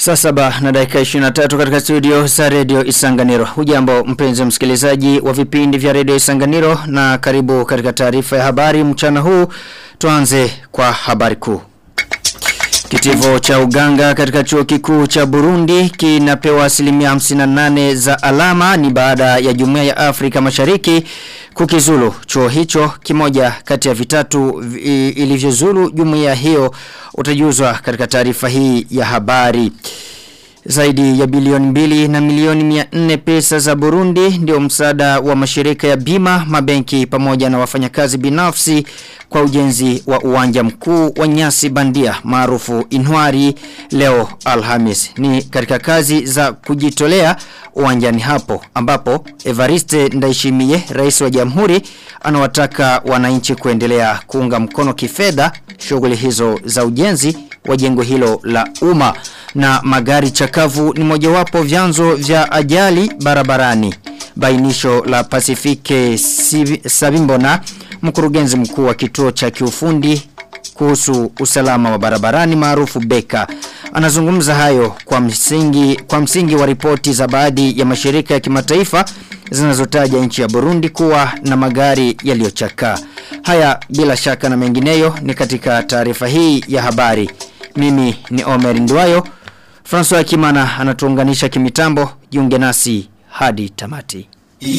Saa saba na dakika 23 katika studio za redio Isanganiro. Hujambo mpenzi msikilizaji wa vipindi vya redio Isanganiro na karibu katika taarifa ya habari mchana huu. Tuanze kwa habari kuu. Kitivo cha uganga katika chuo kikuu cha Burundi kinapewa asilimia 58 za alama ni baada ya jumuiya ya Afrika Mashariki kukizulu chuo hicho kimoja kati ya vitatu ilivyozulu jumuiya hiyo utajuzwa katika taarifa hii ya habari. Zaidi ya bilioni mbili na milioni mia nne pesa za Burundi ndio msaada wa mashirika ya bima, mabenki pamoja na wafanyakazi binafsi kwa ujenzi wa uwanja mkuu wa nyasi bandia maarufu Inwari leo Alhamis. Ni katika kazi za kujitolea uwanjani hapo ambapo Evariste Ndaishimie rais wa jamhuri anawataka wananchi kuendelea kuunga mkono kifedha shughuli hizo za ujenzi wa jengo hilo la umma na magari chakavu ni mojawapo vyanzo vya ajali barabarani. Bainisho la Pasifike Sabimbona, mkurugenzi mkuu wa kituo cha kiufundi kuhusu usalama wa barabarani maarufu Beka. Anazungumza hayo kwa msingi kwa msingi wa ripoti za baadhi ya mashirika ya kimataifa zinazotaja nchi ya Burundi kuwa na magari yaliyochakaa. Haya bila shaka na mengineyo ni katika taarifa hii ya habari. Mimi ni Omer Ndwayo. François Kimana anatuunganisha kimitambo. Jiunge nasi hadi tamati.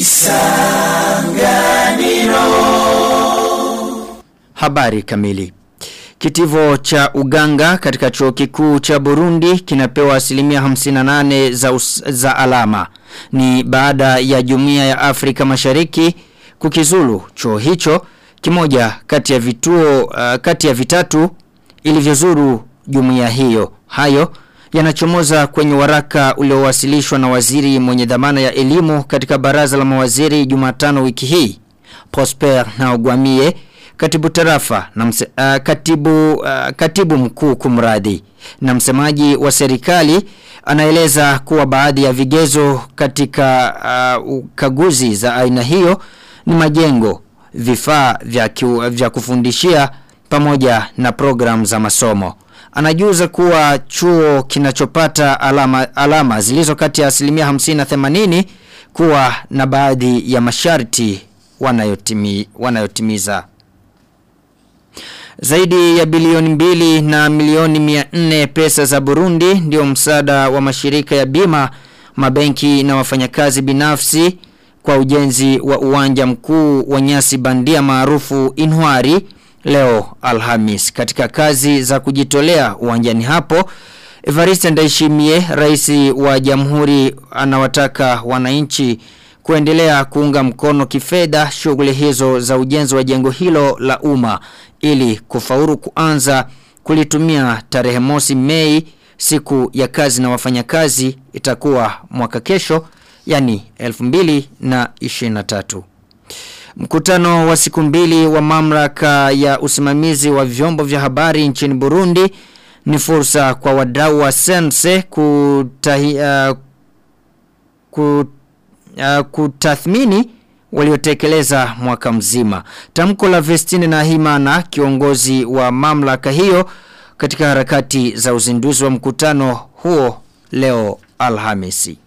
Isanganiro. Habari kamili. Kitivo cha uganga katika chuo kikuu cha Burundi kinapewa asilimia 58 za, us, za alama. Ni baada ya jumuiya ya Afrika Mashariki kukizulu chuo hicho kimoja kati ya vituo uh, kati ya vitatu ilivyozuru jumuiya hiyo. Hayo yanachomoza kwenye waraka uliowasilishwa na waziri mwenye dhamana ya elimu katika baraza la mawaziri Jumatano wiki hii. Prosper na Ogwamie katibu tarafa na mse, uh, katibu uh, katibu mkuu kumradi na msemaji wa serikali anaeleza kuwa baadhi ya vigezo katika uh, ukaguzi za aina hiyo ni majengo vifaa vya, kiu, vya kufundishia pamoja na program za masomo anajuza kuwa chuo kinachopata alama, alama zilizo kati ya asilimia 50 na 80 kuwa na baadhi ya masharti wanayotimi, wanayotimiza. Zaidi ya bilioni mbili na milioni mia nne pesa za Burundi ndio msaada wa mashirika ya bima, mabenki na wafanyakazi binafsi kwa ujenzi wa uwanja mkuu wa nyasi bandia maarufu Inwari leo Alhamis. Katika kazi za kujitolea uwanjani hapo, Evariste Ndaishimie, rais wa jamhuri anawataka wananchi kuendelea kuunga mkono kifedha shughuli hizo za ujenzi wa jengo hilo la umma ili kufaulu kuanza kulitumia tarehe mosi Mei siku ya kazi na wafanyakazi itakuwa mwaka kesho yani 2023. Mkutano wa siku mbili wa mamlaka ya usimamizi wa vyombo vya habari nchini Burundi ni fursa kwa wadau wa sense kutahi, uh, kut, uh, kutathmini waliotekeleza mwaka mzima. Tamko la Vestine na Himana kiongozi wa mamlaka hiyo katika harakati za uzinduzi wa mkutano huo leo Alhamisi.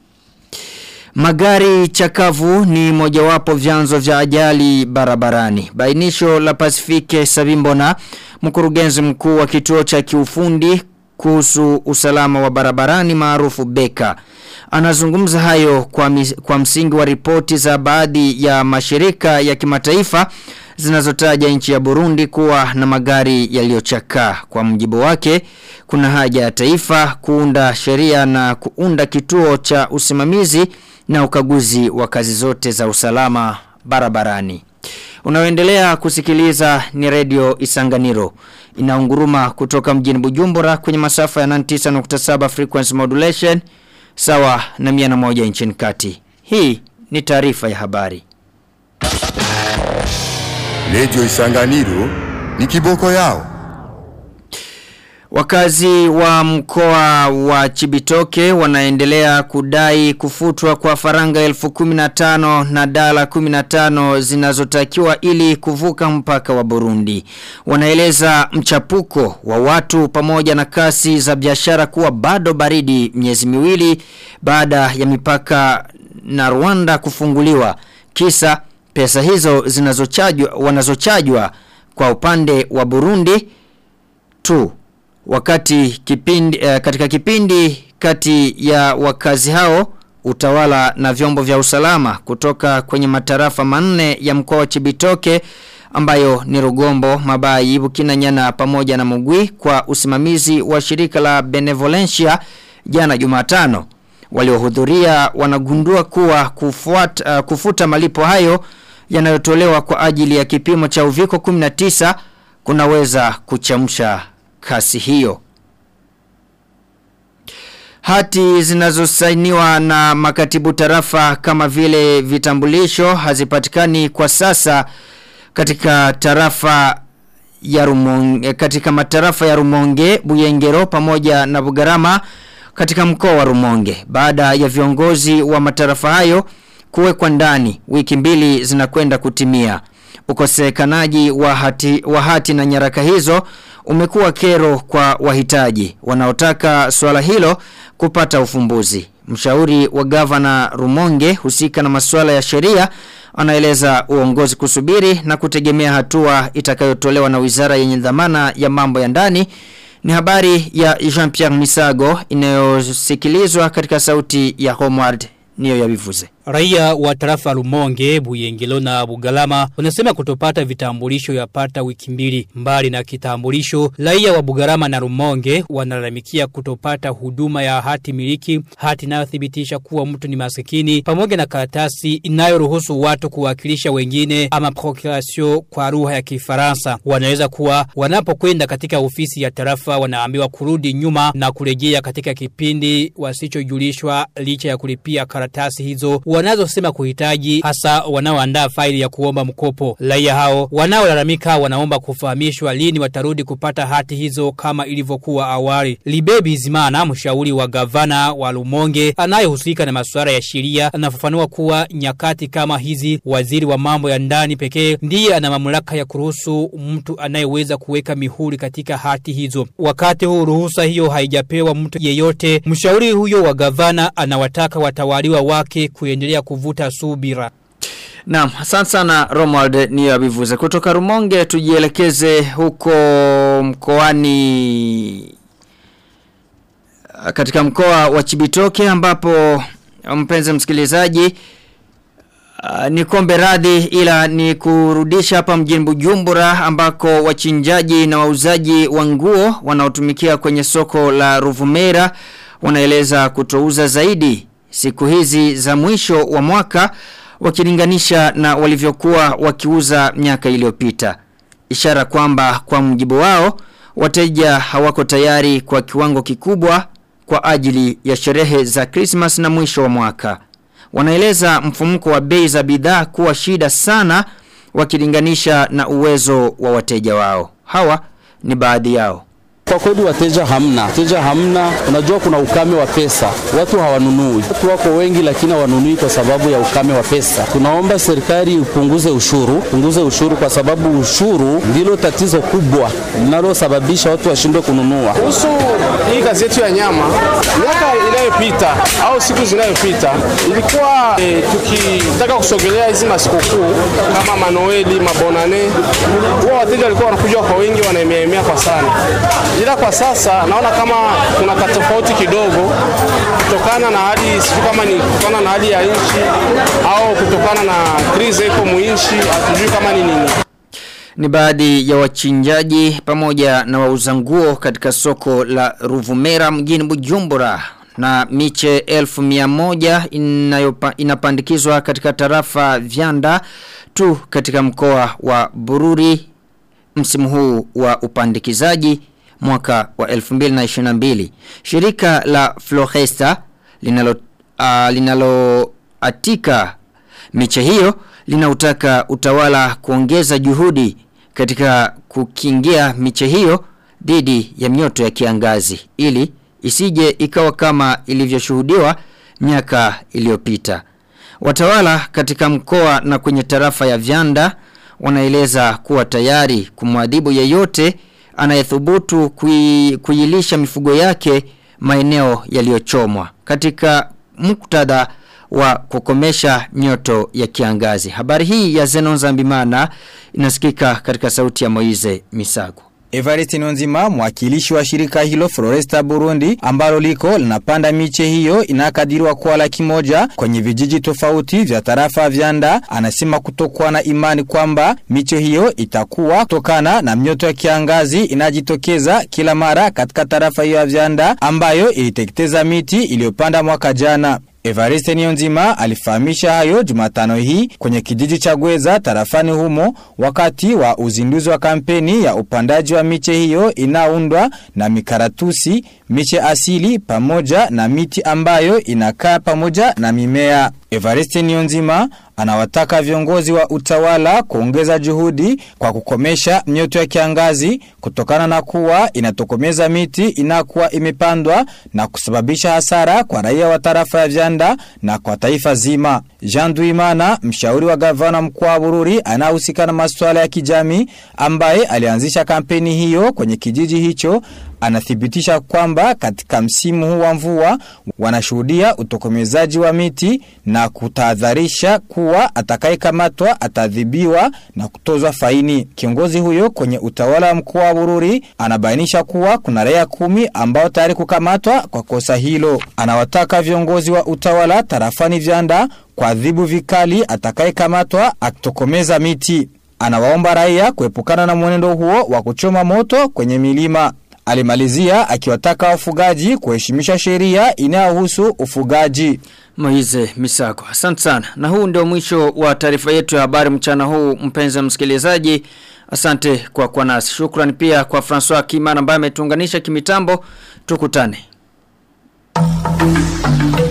Magari chakavu ni mojawapo vyanzo vya ajali barabarani. Bainisho la Pasifike Sabimbona, mkurugenzi mkuu wa kituo cha kiufundi kuhusu usalama wa barabarani maarufu Beka. Anazungumza hayo kwa, mis, kwa msingi wa ripoti za baadhi ya mashirika ya kimataifa zinazotaja nchi ya Burundi kuwa na magari yaliyochakaa. Kwa mjibu wake, kuna haja ya taifa kuunda sheria na kuunda kituo cha usimamizi na ukaguzi wa kazi zote za usalama barabarani. Unaoendelea kusikiliza ni redio Isanganiro. Inaunguruma kutoka mjini Bujumbura kwenye masafa ya 99.7 frequency modulation sawa na 101 nchini kati. Hii ni taarifa ya habari. Redio Isanganiro ni kiboko yao. Wakazi wa mkoa wa Chibitoke wanaendelea kudai kufutwa kwa faranga elfu kuminatano na dala kuminatano zinazotakiwa ili kuvuka mpaka wa Burundi. Wanaeleza mchapuko wa watu pamoja na kasi za biashara kuwa bado baridi miezi miwili baada ya mipaka na Rwanda kufunguliwa. Kisa pesa hizo zinazochajwa wanazochajwa kwa upande wa Burundi tu wakati kipindi uh, katika kipindi kati ya wakazi hao utawala na vyombo vya usalama kutoka kwenye matarafa manne ya mkoa wa Chibitoke ambayo ni Rugombo, Mabayi, Bukinanyana pamoja na Mugwi kwa usimamizi wa shirika la Benevolencia jana Jumatano. Waliohudhuria wanagundua kuwa kufuata, uh, kufuta malipo hayo yanayotolewa kwa ajili ya kipimo cha uviko 19 kunaweza kuchamsha kasi hiyo. Hati zinazosainiwa na makatibu tarafa kama vile vitambulisho hazipatikani kwa sasa katika tarafa ya Rumonge, katika matarafa ya Rumonge, Buyengero pamoja na Bugarama katika mkoa wa Rumonge. Baada ya viongozi wa matarafa hayo kuwekwa ndani, wiki mbili zinakwenda kutimia. Ukosekanaji wa hati, wa hati na nyaraka hizo umekuwa kero kwa wahitaji wanaotaka swala hilo kupata ufumbuzi. Mshauri wa gavana Rumonge husika na masuala ya sheria anaeleza uongozi kusubiri na kutegemea hatua itakayotolewa na wizara yenye dhamana ya mambo ya ndani. Ni habari ya Jean-Pierre Misago inayosikilizwa katika sauti ya Homeward niyo ya bivuze. Raia wa tarafa Rumonge, Buyengelo na Bugalama wanasema kutopata vitambulisho yapata wiki mbili. Mbali na kitambulisho, raia wa Bugalama na Rumonge wanalalamikia kutopata huduma ya hati miliki, hati inayothibitisha kuwa mtu ni masikini, pamoja na karatasi inayoruhusu watu kuwakilisha wengine ama procuration kwa lugha ya Kifaransa. Wanaweza kuwa wanapokwenda katika ofisi ya tarafa wanaambiwa kurudi nyuma na kurejea katika kipindi wasichojulishwa licha ya kulipia karatasi hizo wanazosema kuhitaji hasa wanaoandaa faili ya kuomba mkopo. Raia hao wanaolalamika wanaomba kufahamishwa lini watarudi kupata hati hizo kama ilivyokuwa awali. Libebi Zimana, mshauri wa gavana wa Lumonge anayehusika na masuala ya sheria, anafafanua kuwa nyakati kama hizi waziri wa mambo ya ndani pekee ndiye ana mamlaka ya kuruhusu mtu anayeweza kuweka mihuri katika hati hizo. Wakati huu ruhusa hiyo haijapewa mtu yeyote, mshauri huyo wa gavana anawataka watawaliwa wake kuendelea kuvuta subira. Naam, asante sana Romuald ni abivuze. Kutoka Rumonge tujielekeze huko mkoani katika mkoa wa Chibitoke ambapo mpenzi msikilizaji Uh, ni kombe radhi ila ni kurudisha hapa mjini Bujumbura ambako wachinjaji na wauzaji wa nguo wanaotumikia kwenye soko la Ruvumera wanaeleza kutouza zaidi siku hizi za mwisho wa mwaka wakilinganisha na walivyokuwa wakiuza miaka iliyopita. Ishara kwamba kwa mjibu wao wateja hawako tayari kwa kiwango kikubwa kwa ajili ya sherehe za Christmas na mwisho wa mwaka. Wanaeleza mfumuko wa bei za bidhaa kuwa shida sana wakilinganisha na uwezo wa wateja wao. Hawa ni baadhi yao. Kwa kweli wateja hamna, wateja hamna. Unajua kuna ukame wa pesa, watu hawanunui. Watu wako wengi, lakini hawanunui kwa sababu ya ukame wa pesa. Tunaomba serikali ipunguze ushuru, punguze ushuru kwa sababu ushuru ndilo tatizo kubwa linalosababisha watu washindwe kununua. Kuhusu hii kazi yetu ya nyama, miaka inayopita au siku zinayopita ilikuwa e, tukitaka kusogelea hizi masikukuu kama manoeli, mabonane, huwa wateja walikuwa wanakuja kwa wengi, wanaemeemea kwa sana ila kwa sasa naona kama kuna katofauti kidogo kutokana na hali sijui kama ni kutokana na hali ya nchi au kutokana na krizi iko muinchi hatujui kama ni nini ni baadhi ya wachinjaji pamoja na wauza nguo katika soko la Ruvumera mjini Bujumbura na miche elfu mia moja inayopa, inapandikizwa katika tarafa vyanda tu katika mkoa wa Bururi msimu huu wa upandikizaji mwaka wa 2022. Shirika la Floresta linalo uh, linalo atika miche hiyo linautaka utawala kuongeza juhudi katika kukingia miche hiyo dhidi ya mioto ya kiangazi ili isije ikawa kama ilivyoshuhudiwa miaka iliyopita. Watawala katika mkoa na kwenye tarafa ya Vyanda wanaeleza kuwa tayari kumwadhibu yeyote anayethubutu kui, kuilisha mifugo yake maeneo yaliyochomwa katika muktadha wa kukomesha nyoto ya kiangazi. Habari hii ya Zenon Zambimana inasikika katika sauti ya Moize Misago. Evariste Nonzima mwakilishi wa shirika hilo Floresta Burundi ambalo liko linapanda miche hiyo inakadiriwa kuwa laki moja kwenye vijiji tofauti vya tarafa vyanda anasema kutokuwa na imani kwamba miche hiyo itakuwa kutokana na mnyoto ya kiangazi inajitokeza kila mara katika tarafa hiyo ya vyanda ambayo iliteketeza miti iliyopanda mwaka jana. Evariste Nionzima alifahamisha hayo Jumatano hii kwenye kijiji cha Gweza tarafani humo wakati wa uzinduzi wa kampeni ya upandaji wa miche hiyo inaundwa na mikaratusi, miche asili pamoja na miti ambayo inakaa pamoja na mimea. Evariste Nionzima anawataka viongozi wa utawala kuongeza juhudi kwa kukomesha mioto ya kiangazi kutokana na kuwa inatokomeza miti inakuwa imepandwa na kusababisha hasara kwa raia wa tarafa ya Vyanda na kwa taifa zima. Jean Duimana, mshauri wa gavana mkuu wa Bururi anahusika na masuala ya kijamii ambaye alianzisha kampeni hiyo kwenye kijiji hicho anathibitisha kwamba katika msimu huu wa mvua wanashuhudia utokomezaji wa miti na kutahadharisha kuwa atakayekamatwa atadhibiwa na kutozwa faini. Kiongozi huyo kwenye utawala wa mkoa wa Bururi anabainisha kuwa kuna raia kumi ambao tayari kukamatwa kwa kosa hilo. Anawataka viongozi wa utawala tarafani Vyanda kuadhibu vikali atakayekamatwa akitokomeza miti. Anawaomba raia kuepukana na mwenendo huo wa kuchoma moto kwenye milima. Alimalizia akiwataka wafugaji kuheshimisha sheria inayohusu ufugaji. Moize Misako. Asante sana. Na huu ndio mwisho wa taarifa yetu ya habari mchana huu mpenzi msikilizaji. Asante kwa kwa nasi. Shukrani pia kwa François Kimana ambaye ametuunganisha kimitambo. Tukutane.